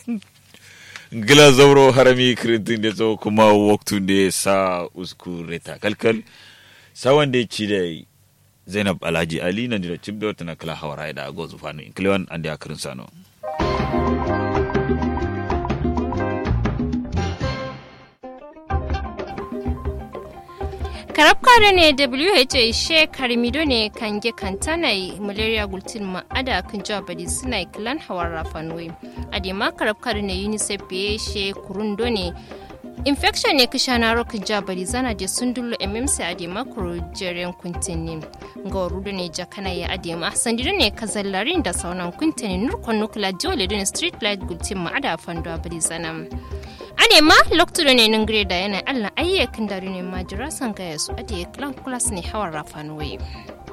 gila zauro harami kirintin da zo kuma waktu da sa usku reta kalkal sawan da ci da zainab alhaji ali na da cibda wata na kala hawara da gozu fanu inklewan an da akirin sano karab kare ne who she karmido ne kange kantanai malaria gultin ma ada kan jabadi suna kilan hawar rafanwe adema karab kare ne unicef be she kurundo ne infection ne kisha na rokin jabari zana je sundulo mmc adema kuro jeren kuntini ga rudo ne jakana ya adema sandido ne kazallarin da saunan kuntini nurkon nukula jole ne street light gultin ma ada fando abari zana ade ma loktudo ne nun greda yana allah ayyakin dari ne majira san gaya su ade klan kulas ne hawan rafan waye